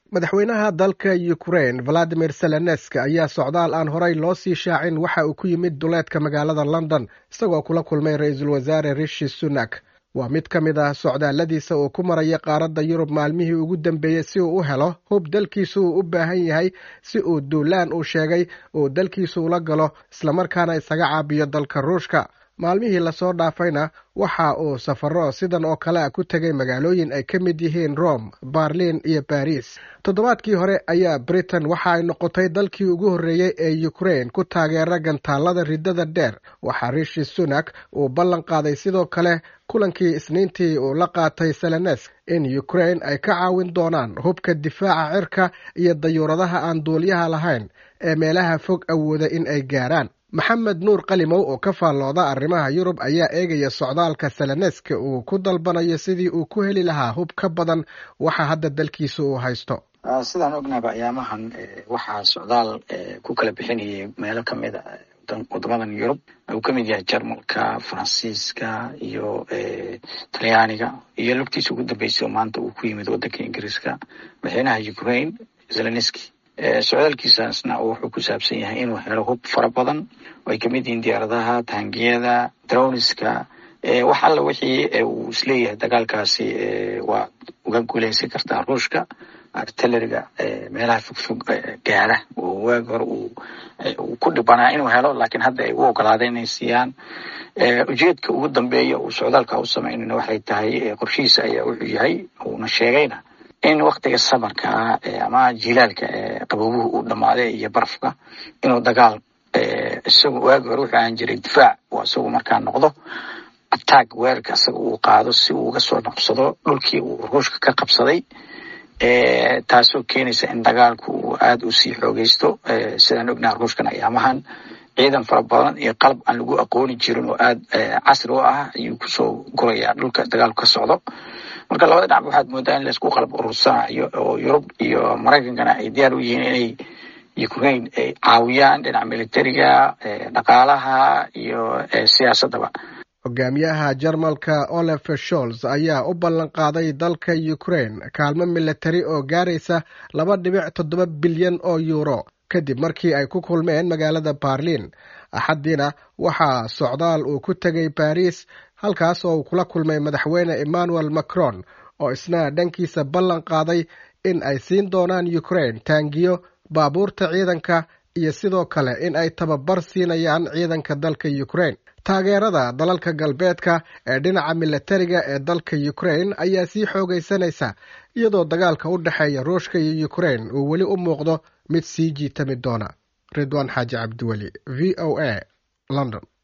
madaxweynaha dalka ukrain valadimir selenesk ayaa socdaal aan horey loo sii shaacin waxa uu ku yimid duleedka magaalada london isagoo kula kulmay ra-iisul wasaare rishi sunak waa mid ka mid ah socdaalladiisa uu ku maraya qaaradda yurub maalmihii ugu dambeeyey si uu u helo hub dalkiisu uu u baahan yahay si uu duulaan uu sheegay uu dalkiisu ula galo islamarkaana isaga caabiyo dalka ruushka maalmihii lasoo dhaafayna waxa uu safaro sidan oo kale a ku tegay magaalooyin ay ka mid yihiin rome berlin iyo baris toddobaadkii hore ayaa britain waxa ay noqotay dalkii ugu horreeyey ee ukrain ku taageera gantaallada riddada dheer waxaa rishi sunak uu ballan qaaday sidoo kale kulankii isniintii uu la qaatay selenesk in ukrain ay ka caawin doonaan hubka difaaca cirka iyo dayuuradaha aan duuliyaha lahayn ee meelaha fog awooda in ay gaaraan maxamed nuur qalimow oo ka faallooda arrimaha yurub ayaa eegaya socdaalka seleneska uu ku dalbanayo sidii uu ku heli lahaa hub ka badan waxa hadda dalkiisa uu haysto sidaan ognahaba ayaamahan waxaa socdaal ku kala bixinayay meelo kamid a wadamadan yurub uu kamid yahay jarmalka faransiiska iyo talyaaniga iyo lugtiisa ugu dambeysay oo maanta uu ku yimid wadanka ingiriiska madaxweynaha ukraine zelenski socdaalkiisaasna wuxuu ku saabsan yahay inuu helo hub fara badan oo ay kamid yihiin diyaaradaha taangiyada droniska wax alla wixii uu isleeyahay dagaalkaasi waa uga guuleysan kartaa ruushka artilleriga meelaha fogfog gaara oo waagi hore uu ku dhibanaa inuu helo laakiin hadda ay u ogolaadeen inay siiyaan ujeedka ugu dambeeya uu socdaalka u sameynayna waxay tahay qorshihiisa ayaa wuxuu yahay uuna sheegayna in waktiga samarka ama jilaalka qaboobuhu uu dhammaaday iyo barafka inuu dagaal isagu waagi hore wuxuu ahaan jiray difaac oo isagu markaa noqdo ataag weerarka isaga uu qaado si uu uga soo noqsado dhulkii uu ruushka ka qabsaday taasoo keenaysa in dagaalku uu aada u sii xoogeysto sidaan ognaha ruushkan ayaamahan ciidan fara badan iyo qalab aan lagu aqooni jirin oo aada casri u ah ayuu kusoo gurayaa dhulka dagaalku ka socdo marka labada dhinac waxaad moodaa in laisku qalab urursanayo oo yurub iyo maraykankana ay diyaar u yihiin inay ukraine ay caawiyaan dhinaca militariga dhaqaalaha iyo siyaasaddaba hogaamiyaha jarmalka olaf sholz ayaa u ballan qaaday dalka ukrain kaalmo militari oo gaaraysa laba dhibic toddoba bilyan oo yuuro kadib markii ay ku kulmeen magaalada berlin axaddiina waxaa socdaal uu ku tegay baris halkaas oo uu kula kulmay madaxweyne emmanuel macron oo isna dhankiisa ballan qaaday in ay siin doonaan ukrain taangiyo baabuurta ciidanka iyo sidoo kale in ay tababar siinayaan ciidanka dalka ukrain taageerada dalalka galbeedka ee dhinaca militariga ee dalka ukrain ayaa sii xoogaysanaysa iyadoo dagaalka u dhexeeya ruushka iyo ukrain uu weli u muuqdo mid sii jiitami doona ridwaan xaaji cabdiweli v o a london